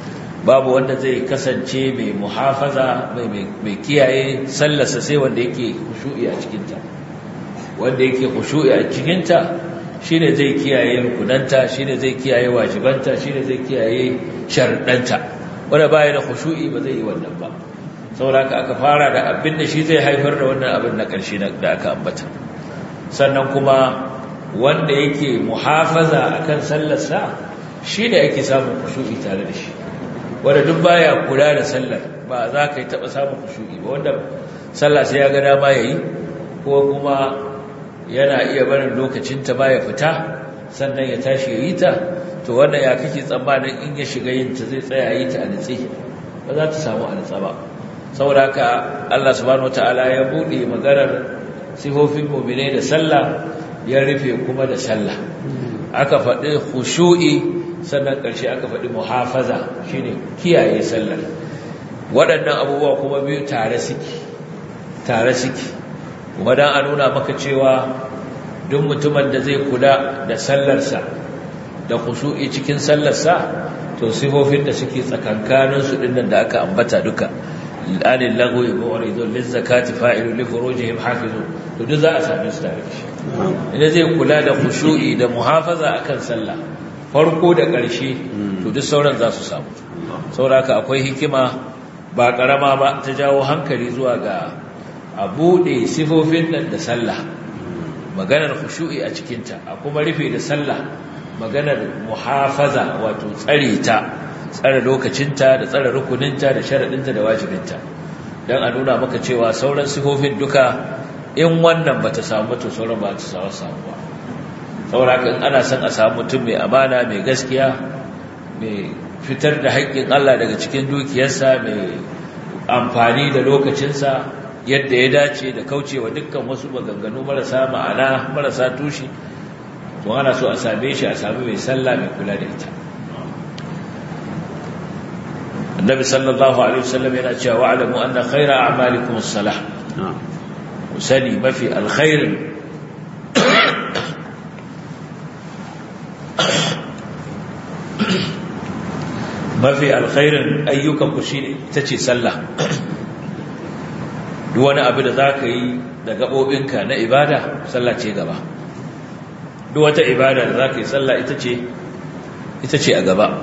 babu wanda zai kasance mai muhafaza mai kiyaye sallarsa sai wanda yake khushu'i a cikinta wanda yake khushu'i a cikinta shine zai kiyaye rukunanta shine zai kiyaye wajibanta shine zai kiyaye sharuɗanta wanda baya da khushu'i ba zai yi wannan ba saboda aka fara da abin da shi zai haifar da wannan abin na ƙarshe da aka ambata sannan kuma wanda yake muhafaza akan sallarsa shine ake samun khushu'i tare da shi wanda duk baya kula da sallar ba za ka yi taɓa samun khushu'i ba wanda sallah sai ya ga dama yayi ko kuma yana iya barin lokacinta ba ya fita sannan ya tashi ya yi ta to wannan ya kake tsammanin in ya shiga yin ta zai tsaya yi ta a nitse ba za ta samu a nitsa ba saboda haka Allah subhanahu wataala ya bude maganar sifofin mu'mine da sallah ya rufe kuma da sallah aka faɗi khushu'i sannan ƙarshe aka faɗi muhafaza shine kiyaye sallar waɗannan abubuwa kuma biyu tare suke tare suke kuma dan a nuna maka cewa duk mutumin da zai kula da sallarsa da khushu'i cikin sallarsa to sifofin da suke tsakankanin su dinnan da aka ambata duka alil lagwi mu'ridun lizakati fa'ilu li furujihim hafizu to duk za a same su tare da shi idan zai kula da khushu'i da muhafaza akan sallah farko da ƙarshe to duk sauran za su samu saboda akwai hikima ba karama ba ta jawo hankali zuwa ga a buɗe sifofin nan da sallah maganar khushu'i a cikinta a kuma rufe da sallah maganar muhafaza wato tsare ta tsare lokacinta da tsare rukuninta da sharaɗinta da wajibinta don a nuna maka cewa sauran sifofin duka in wannan ba ta samu to sauran ba ta samu samuwa saboda in ana son a samu mutum mai amana mai gaskiya mai fitar da haƙƙin Allah daga cikin dukiyarsa mai amfani da lokacinsa yadda ya dace da kaucewa dukkan wasu maganganu marasa ma'ana marasa tushe to ana so a same shi a sami mai sallah mai kula da ita annabi sallallahu alaihi wasallam yana cewa wa'lamu anna khayra a'malikum as-salah sani mafi alkhairin mafi alkhairin ayyukanku shi ita ce sallah duk wani abu da za ka yi da gaɓoɓinka na ibada sallah ce gaba duk wata ibada da za ka yi sallah ita ce a gaba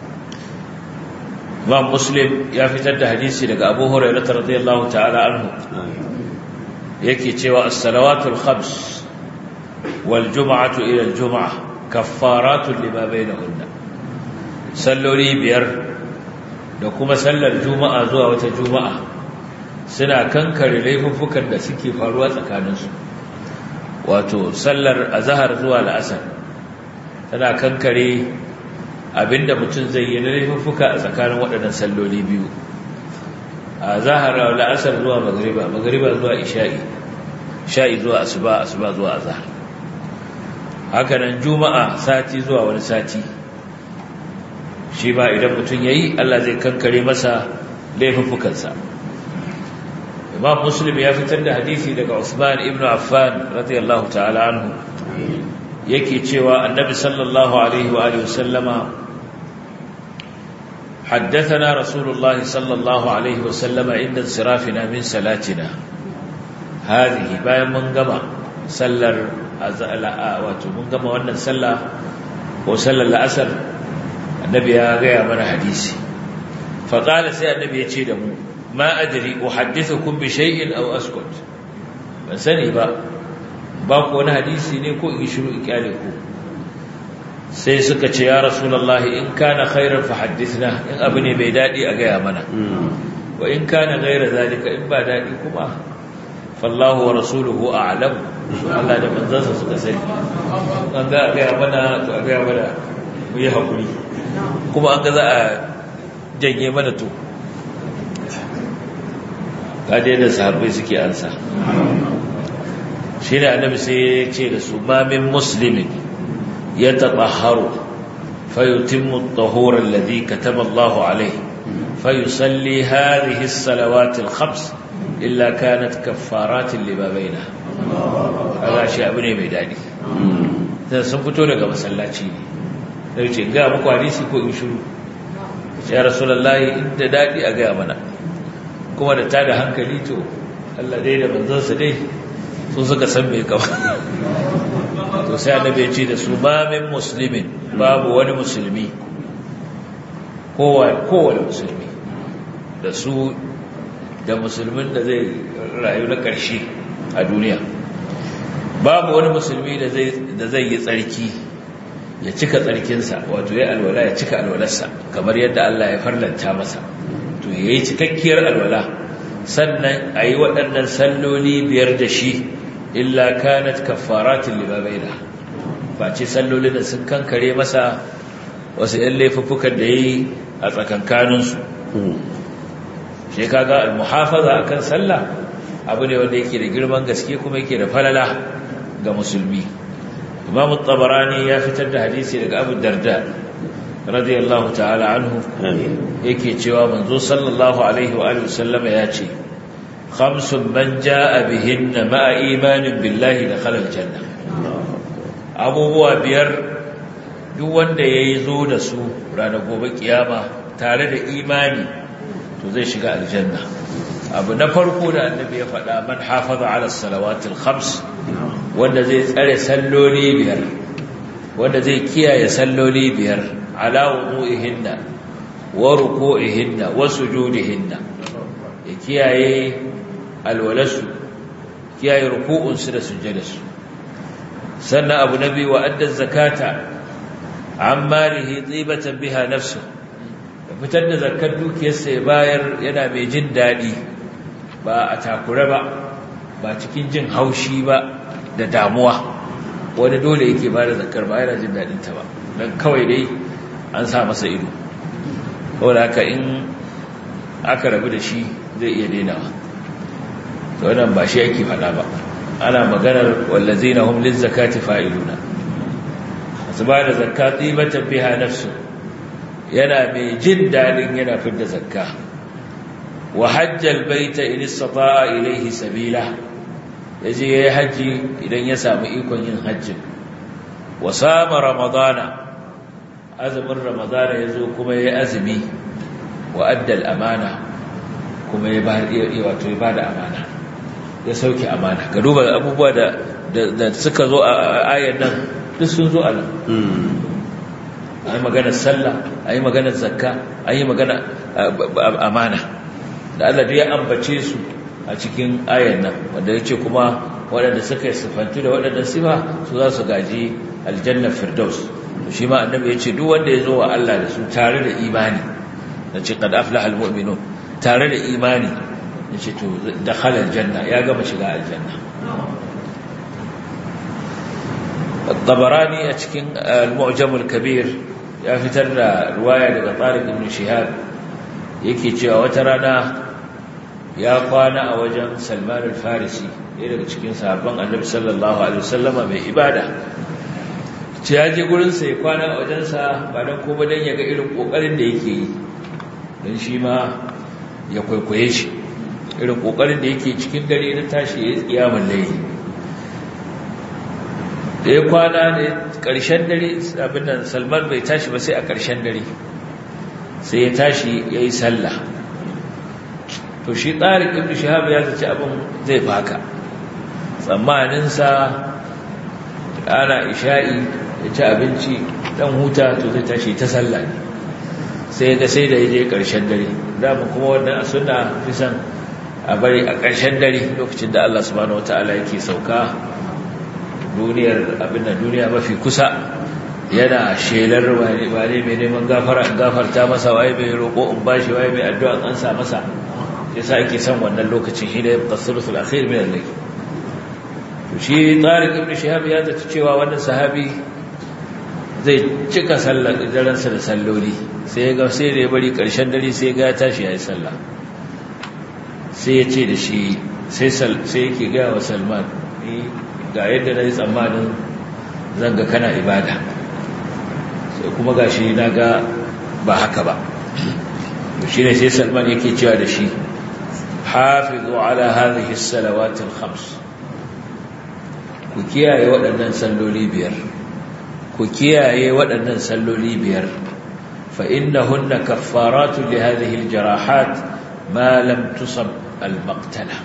imam muslim ya fitar da hadisi daga abu hurairah radiyallahu ta'ala anhu yake cewa as-salawatul khams wal jum'atu ila al-jum'ah kaffaratun lima bainahunna salloli biyar da kuma sallar juma'a zuwa wata juma'a suna kankare laifuffukan da suke faruwa tsakaninsu wato sallar azhar zuwa la'asar tana kankare abinda mutum zai yi na laifuffuka a tsakanin waɗannan salloli biyu a zahara la'asar zuwa magariba magariba zuwa isha'i sha'i zuwa asuba asuba zuwa azhar hakanan juma'a sati zuwa wani sati shi ba idan mutum yayi Allah zai kankare masa laifuffukansa Imam Muslim ya fitar da hadisi daga Usman ibn Affan radiyallahu ta'ala anhu yake cewa annabi sallallahu alaihi wa alihi wasallama حدثنا رسول الله صلى الله عليه وسلم عند انصرافنا من صلاتنا هذه bayan mun gama sallar wato mun gama wannan sallah ko sallar la'asar annabi ya gaya mana hadisi fa qala sai annabi ya ce da mu ma adri uhaddithukum bi shay'in aw askut ban sani ba ba ku wani hadisi ne ko in shiru ikyale ku sai suka ce ya rasulullahi in kana khairan fa haddithna in abu ne bai dadi a gaya mana wa in kana ghaira zalika in ba dadi kuma fallahu wa rasuluhu a'lam Allah da manzansa suka sani an ga gaya mana to a gaya mana mu yi hakuri kuma an ga za a janye mana to ga dai da sahabbai suke ansa shi ne annabi sai ya ce da su ma min muslimin يتطهر فيتم الطهور الذي كتب الله عليه فيصلي هذه الصلوات الخمس إلا كانت كفارات لما بينها هذا شيء أبني ميداني sun fito daga masallaci ne da ce ga muku hadisi ko in shiru ya rasulullahi inda daɗi a gaya mana kuma da tada hankali to Allah dai da manzansa dai sun suka san mai kama to sai annabi ya ce da su ma min muslimin babu wani musulmi kowane musulmi da su da musulmin da zai rayu na ƙarshe a duniya babu wani musulmi da zai yi tsarki ya cika tsarkinsa wato ya alwala ya cika alwalarsa kamar yadda Allah ya farlanta masa to ya yi cikakkiyar alwala sannan a yi waɗannan salloli biyar da shi illa kanat kaffaratin lima baina face sallolin da sun kankare masa wasu ƴan laifuffukan da yayi a tsakankanin su shi kaga almuhafaza akan sallah abu ne wanda yake da girman gaske kuma yake da falala ga musulmi imam at-tabarani ya fitar da hadisi daga abu darda radiyallahu ta'ala anhu yake cewa manzo sallallahu alaihi wa alihi wasallama ya ce خمس من جاء بهن مع إيمان بالله دخل الجنة abubuwa biyar duk wanda ya yi zo da su ranar gobe kiyama tare da imani to zai shiga aljanna abu na farko da annabi ya faɗa man hafaza ala salawatul khams wanda zai tsare salloli biyar wanda zai kiyaye salloli biyar ala wudu'ihinna wa ruku'ihinna wa sujudihinna ya kiyaye alwalasu kiyaye ruku'unsu da sujjadarsu sannan abu na biyu wa addan zakata an malihi tsibatan biha nafsu da fitar da zakar dukiyarsa ya bayar yana mai jin daɗi ba a takura ba ba cikin jin haushi ba da damuwa wani dole yake ba da zakar ba yana jin daɗinta ba don kawai dai an sa masa ido wadda haka in aka rabu da shi zai iya dainawa wannan ba shi yake faɗa ba ana maganar wallazina hum lizakati fa'iluna su ba da zakka tsibatan biha nafsu yana mai jin dadin yana fidda zakka wa hajjal baita in istata'a ilayhi sabila yaje yayi haji idan ya samu ikon yin haji wa sama ramadana azumin ramadana yazo kuma yayi azumi wa addal amana kuma ya ba wato ya bada amana ya sauke amana ga duba abubuwa da da suka zo a ayan nan duk sun zo a nan a yi maganar sallah a yi maganar zakka a yi maganar amana da Allah ya ambace su a cikin ayan nan wanda ya ce kuma waɗanda suka yi sifantu da waɗanda sifa su za su gaji aljannar firdaus to shi ma annabi ya ce duk wanda ya zo wa Allah da su tare da imani da ce qad aflaha almu'minun tare da imani yace to dakhala aljanna ya gama shiga aljanna at-tabarani a cikin al-mu'jam al-kabir ya fitar da riwaya daga Tariq ibn Shihab yake cewa wata rana ya kwana a wajen Salman al-Farisi ɗaya daga cikin sahabban Annabi sallallahu alaihi wasallama mai ibada ce ya je gurin sa ya kwana a wajensa ba dan kuma dan ya ga irin kokarin da yake yi dan shi ma ya kwaikwaye shi irin kokarin da yake cikin dare na tashi ya kiyamun layi da ya kwana ne ƙarshen dare abin nan salman bai tashi ba sai a ƙarshen dare sai ya tashi ya yi sallah to shi tsarin ibn shahab ya zaci abin zai baka tsammaninsa ana isha'i ya ci abinci dan huta to zai tashi ta sallah ne sai ga sai da ya je ƙarshen dare dama kuma wannan a suna fi son a bari a ƙarshen dare lokacin da Allah subhanahu wata'ala yake sauka duniyar abin da duniya mafi kusa yana shelar wane mai neman gafara in gafarta masa waye mai roƙo in bashi waye mai addu'a an sa masa sai sa ake son wannan lokacin shi da ya tasirrusul akhir min al-layl to shi Tariq ibn Shihab ya zata cewa wannan sahabi zai cika sallar daransa da salloli sai ya ga sai da ya bari ƙarshen dare sai ya ga ya tashi ya yi sallah sai ya ce da shi sai yake gaya wa salman ga yadda na yi tsammanin zanga kana ibada sai kuma ga shi na ga ba haka ba shi ne sai salman yake cewa da shi hafizu ala hadhihi salawatil khams ku kiyaye waɗannan salloli biyar ku kiyaye waɗannan salloli biyar fa innahunna kaffaratu li hadhihi aljarahat ma lam tusab al-maqtala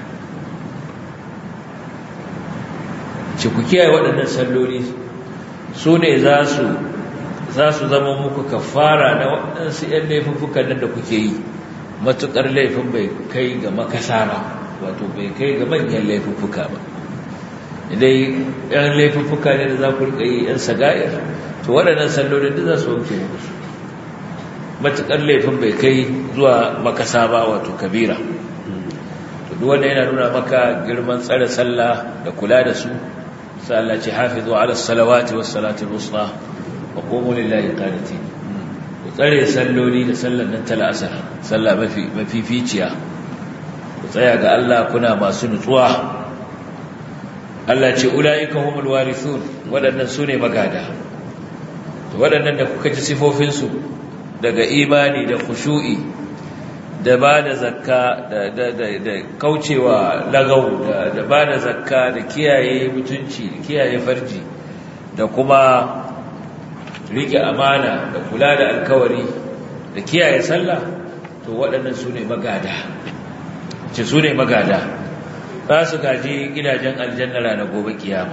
ce ku kiyaye waɗannan salloli su ne za su za su zama muku kafara na waɗansu ‘yan laifuffukan nan da kuke yi matuƙar laifin bai kai ga makasa ba wato bai kai ga manyan laifuffuka ba idai ‘yan laifuffuka ne da za ku riƙa yi ‘yan sagayar to waɗannan sallolin da za su wanke muku su matuƙar laifin bai kai zuwa makasa ba wato kabira to duk wanda yana nuna maka girman tsare sallah da kula da su sai Allah ce hafizu ala salawati was salati al-wusta wa qumu lillahi qanitin ku tsare salloli da sallar nan ta asar sallah mafi mafificiya ku tsaya ga Allah kuna masu nutsuwa Allah ce ulaika humul warithun wadannan sune magada to wadannan da kuka ji sifofin su daga imani da khushu'i da ba da zakka da kaucewa lagau da ba da zakka da kiyaye mutunci da kiyaye farji da kuma rike amana da kula da alkawari da kiyaye sallah to waɗannan su ne magada ce su ne magada za su gaji gidajen aljanna ranar gobe kiyama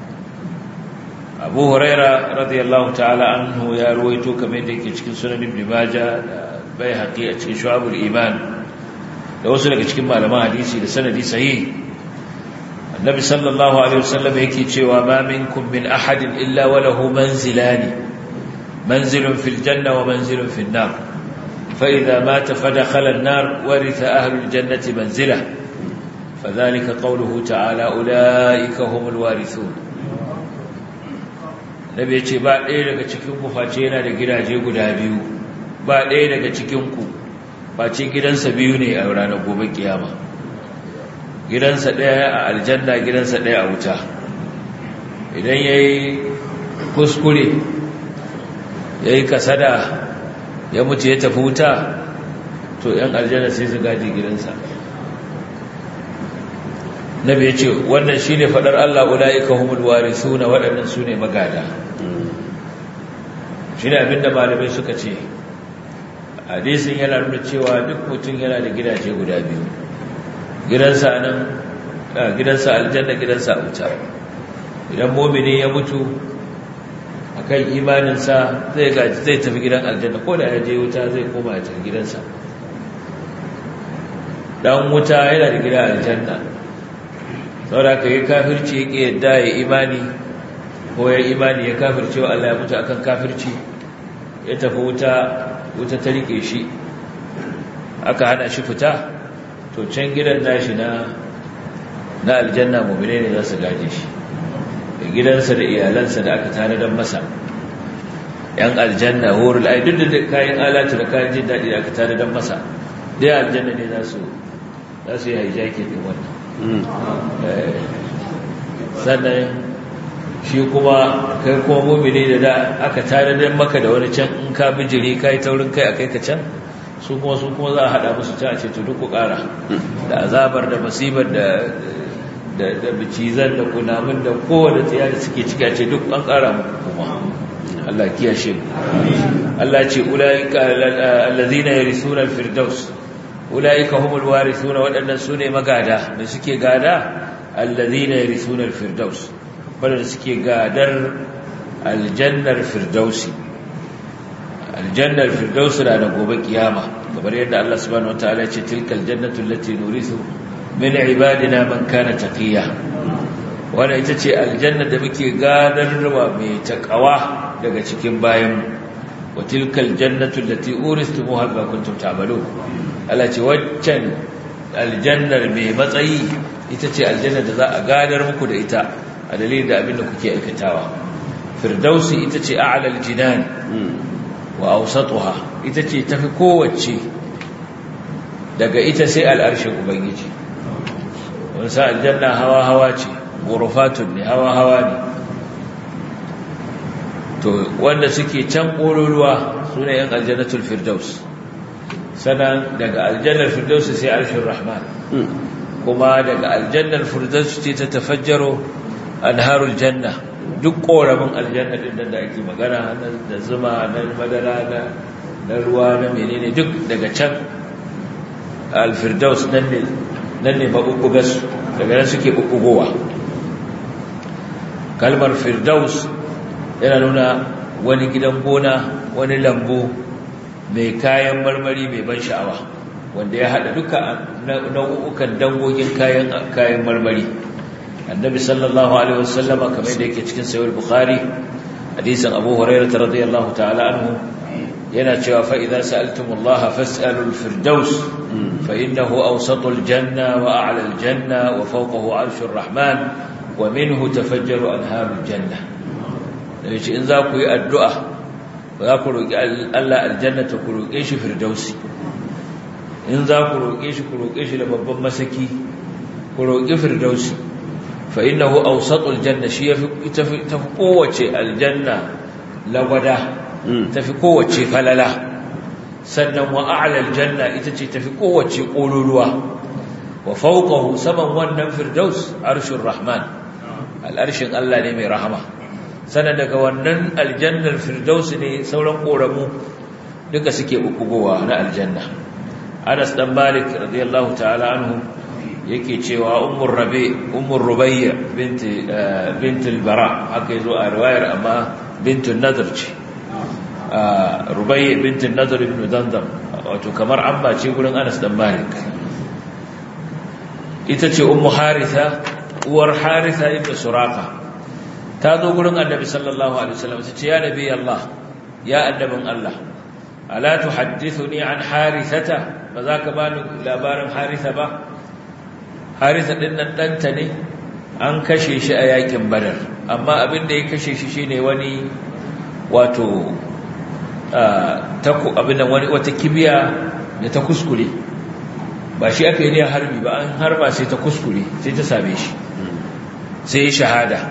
abu huraira radiyallahu ta'ala anhu ya ruwaito kamar da yake cikin sunan ibn majah da bai haƙi a cikin shu'abul iman da wasu daga cikin malaman hadisi da sanadi sahih annabi sallallahu alaihi wasallam yake cewa ma minkum min ahadin illa wa lahu manzilani manzilun fil janna wa manzilun fil nar fa idha mata fadakhala an-nar waritha ahlul jannati manzila فذلك قوله تعالى أولئك هم الوارثون nabi ya ce ba ɗaya daga cikin ku face yana da gidaje guda biyu ba ɗaya daga cikinku face gidansa biyu ne a ranar gobe kiyama gidansa ɗaya a aljanna gidansa ɗaya a wuta idan ya yi kuskure ya yi kasada ya mutu ya tafi wuta to ‘yan aljanna sai su gaji gidansa nabi ya ce wannan shi ne faɗar Allah ula'ika humul wari suna waɗannan su ne magada shi ne abinda malamai suka ce hadisin yana nuna cewa duk mutum yana da gidaje guda biyu gidansa nan gidansa aljanna gidansa a wuta idan mumini ya mutu akan imaninsa zai gaji zai tafi gidan aljanna ko da ya je wuta zai koma ya tafi gidansa dan wuta yana da gidan aljanna saboda ka yi kafirci ya ƙi yadda ya imani ko ya imani ya kafirce wa Allah ya mutu akan kafirci ya tafi wuta wuta ta rike shi aka hana shi fita to can gidan nashi na na aljanna mu'mine ne za su gaje shi da gidansa da iyalansa da aka tanadar masa yan aljanna horul ai duk da kayan alatu da kayan jin daɗi da aka tanadar masa dai aljanna ne za su za su yi haijaki din wannan sannan shi kuma kai kuma mumini da da aka tanadar maka da wani can in ka bijiri kai taurin kai akai ka can su kuma su kuma za a hada musu can a ce to duk ku kara da azabar da musibar da da bicizan da kunamin da kowane tsiya da suke ciki a ce duk an ƙara muku kuma Allah kiyashe mu Allah ce ulaika allazina yarisuna alfirdaus ulaika humul warithuna wadannan sune magada da suke gada allazina yarisuna alfirdaus wanda suke gadar aljannar firdausi aljannar firdausi da gobe kiyama kamar yadda Allah subhanahu wataala ya ce tilkal jannatu allati nurithu min ibadina man kana taqiya wannan ita ce aljanna da muke gadarwa mai takawa daga cikin bayan wa tilkal jannatu allati uristumuha bima kuntum ta'malun Allah ce waccan aljannar mai matsayi ita ce aljanna da za a gadar muku da ita a dalilin da abin da kuke aikatawa firdausi ita ce a'lal jinan wa awsatuha ita ce tafi kowace daga ita sai al'arshin ubangiji wani sa aljanna hawa hawa ce gurufatun ne hawa hawa ne to wanda suke can ƙololuwa su ne yan aljannatul firdaus sannan daga aljannar firdaus sai arshin rahman kuma daga aljannar firdaus ce ta tafajjaro anharul janna duk ƙoramin aljanna din da ake magana da zuma na madara na ruwa na menene duk daga can alfirdaus nan ne nan ne maɓuɓɓugarsu daga nan suke ɓuɓɓugowa kalmar firdaus yana nuna wani gidan gona wani lambu mai kayan marmari mai ban sha'awa wanda ya haɗa duka nau'ukan dangogin kayan kayan marmari annabi sallallahu alaihi wasallama kamar da yake cikin sahih bukhari hadisin abu hurairah radiyallahu ta'ala anhu yana cewa fa idza sa'altumullaha fas'alul firdaus fa innahu awsatul janna wa a'la al janna wa fawqahu 'arshur rahman wa minhu tafajjaru anharul janna da yace in za ku yi addu'a za ku roki Allah aljanna ta ku roke shi firdausi in za ku roke shi ku roke shi da babban masaki ku roki firdausi fa innahu awsatul janna shi yafi tafi kowace aljanna lagwada tafi kowace falala sannan wa a'la aljanna ita ce tafi kowace kololuwa wa fawqahu saman wannan firdaus arshur rahman al'arshin Allah ne mai rahama sannan daga wannan aljannar firdaus ne sauran koramu duka suke bukugowa na aljanna Anas dan Malik radiyallahu ta'ala anhu yake cewa ummur rabi ummur rubayya binti bint al-bara haka yazo a riwayar amma bintun nadr ce rubayya bint nadr ibn dandam wato kamar amma ce gurin Anas dan Malik ita ce ummu haritha uwar haritha ibn suraka ta zo gurin annabi sallallahu alaihi wasallam ta ce ya nabi Allah ya annabin Allah ala tuhaddithuni an harithata ba za ka bani labarin haritha ba haritha din nan danta ne an kashe shi a yakin badar amma abin da ya kashe shi shine wani wato abin da wani wata kibiya da ta kuskure ba shi aka yi ne harbi ba an harba sai ta kuskure sai ta same shi sai ya shahada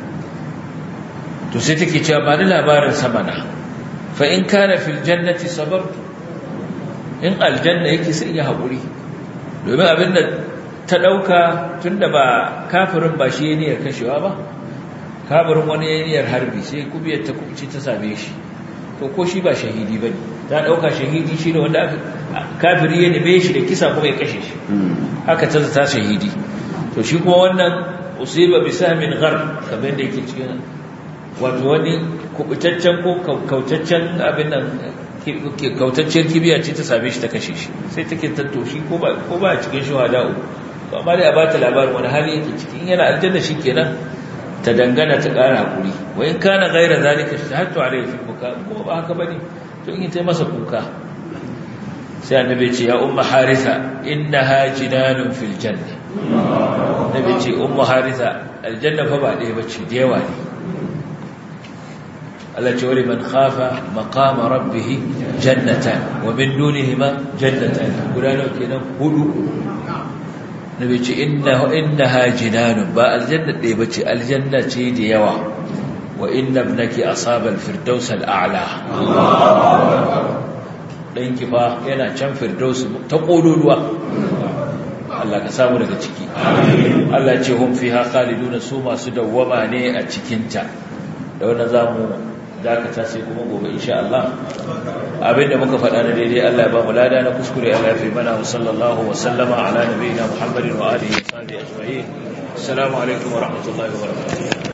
to sai take cewa ba ni labarin samana fa in kana fil jannati sabartu in aljanna yake sai ya haƙuri domin abinda ta ɗauka tunda ba kafirin ba shi niyyar kashewa ba kafirin wani niyyar harbi sai kubiyar ta kubci ta same shi to ko shi ba shahidi bane ta ɗauka shahidi shi ne wanda kafiri ya neme shi da kisa kuma ya kashe shi haka ta zata shahidi to shi kuma wannan usiba bi sahmin ghar kamar da yake cikin wato wani kubutaccen ko kautaccen abin nan kautaccen kibiya ce ta same shi ta kashe shi sai take tanto shi ko ba ko ba cikin shuhada to amma dai a bata labarin wani hali yake cikin yana aljanna kenan ta dangana ta ƙara hakuri wa in kana ghaira zalika shahatu alayhi fi buka ko ba haka bane to in ta masa kuka sai annabi ce ya umma haritha innaha jinanun fil janna annabi ce umma haritha aljanna fa ba ɗaya bace da yawa ne Allah ce wali man khafa maqama rabbih jannatan wa min dunihima jannatan guda nawa kenan hudu nabi ce innahu innaha jinanun ba aljanna ɗaya bace aljanna ce da yawa wa inna ibnaki asaba al-firdaus al-a'la ɗanki fa yana can firdaus ta ƙololuwa Allah ka samu daga ciki Allah ce hum fiha khaliduna su masu dawwama ne a cikin ta da wannan zamu dakata sai kuma gobe insha Allah abinda muka faɗa na daidai Allah ya ba mu lada na kuskure Allah ya fi mana sallallahu wa sallama ala nabiyina Muhammadin wa alihi wa sahbihi ajma'in assalamu alaikum wa rahmatullahi wa barakatuh